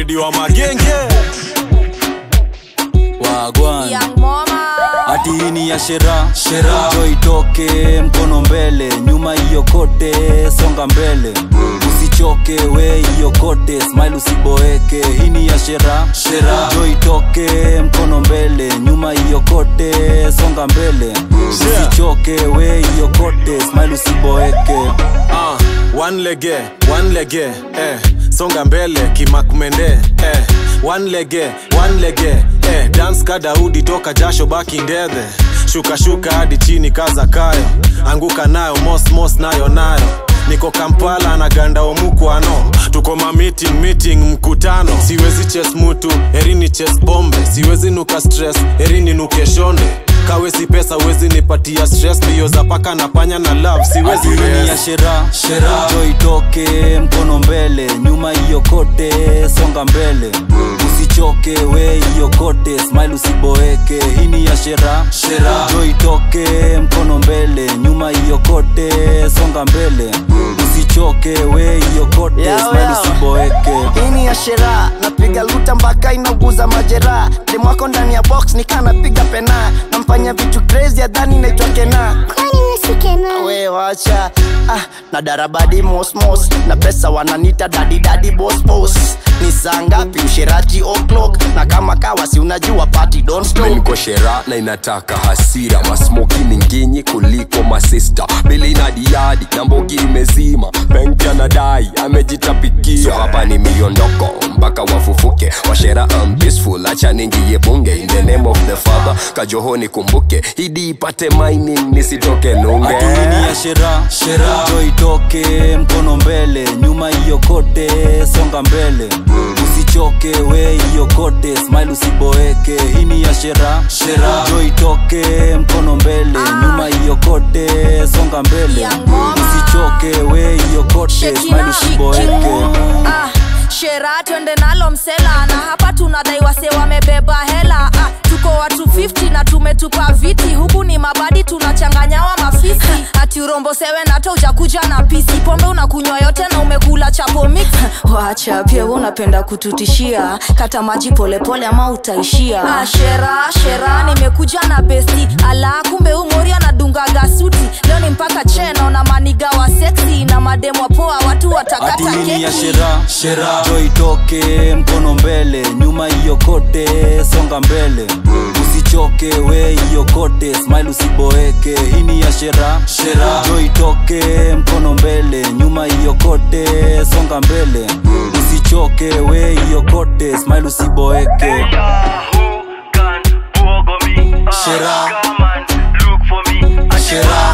fredi wa magenge wagwan Young mama hati hii ni ya shera shera jo itoke mkono mbele nyuma hiyo kote songa mbele usichoke we hiyo kote smile usiboeke hii ni ya shera shera jo itoke mkono mbele nyuma hiyo kote songa mbele usichoke we hiyo kote smile usiboeke uh, one lege one lege eh. songa mbele kimakumende eh. one lege one lege eh. dance ka daudi toka jasho baki ndedhe shuka shuka hadi chini kaza kayo anguka nayo mos mos nayo nayo niko kampala na ganda omukwano tuko ma meeting meeting mkutano siwezi ches mutu erini ches bombe siwezi nuka stress erini nuke shonde kawesi pesa wezi nipatia stress mbio za paka na panya na love siwezi Hii ni ya rest. shera shera jo itoke mkono mbele nyuma hiyo kote songa mbele usichoke we hiyo kote smile usiboeke hii ni ya shera shera jo itoke mkono mbele nyuma hiyo kote songa mbele usichoke we hiyo kote Yao, smile yao. usiboeke hii ni ya shera napiga luta mpaka inauguza majeraha demwako ndani ya box nikaa napiga pena namfanya vitu crazy adhani naitwa kena kwani wesikena we wacha ah, na darabadi mosmos na pesa wananita dadidadi bosbos ni saa ngapi usheraji o'clock na kama kawa si unajua party don't stop niko shera na inataka hasira masmoki ni nginyi kuliko masista bili na diadi na mbogi imezima benki anadai amejitapikia so hapa ni miondoko mpaka wafufuke washera am peaceful acha ningiye bunge in the name of the father kajohoni kumbuke hidi ipate mining nisitoke nunge Ati hii ni ya shera shera jo itoke mkono mbele nyuma hiyo kote songa mbele usichoke we hiyo kote smile usiboeke hii ni ya shera shera jo itoke mkono mbele nyuma hiyo kote songa mbele Young mama. usichoke we hiyo kote smile Shekina usiboeke ah, shera twende nalo msela na hapa tunadai wase wamebeba hela ah, tuko watu 50 na tumetupa viti huku ni mabadi tunachanganyawa mafisi ati urombo sewe nata ujakuja na pisi pombe unakunywa yote na umekula chapo mix wacha pia we unapenda kututishia kata maji polepole ama utaishia ah, shera shera nimekuja na besti ala kumbe umori anadungaga suti leo ni mpaka cheno na maniga wa seksi na mademwa poa watu watakata Ati hii ni ya keki shera shera jo itoke mkono mbele nyuma hiyo kote songa mbele usichoke we hiyo kote smile usiboeke hii ni ya shera shera jo itoke mkono mbele nyuma hiyo kote songa mbele usichoke we hiyo kote smile usiboeke shera shera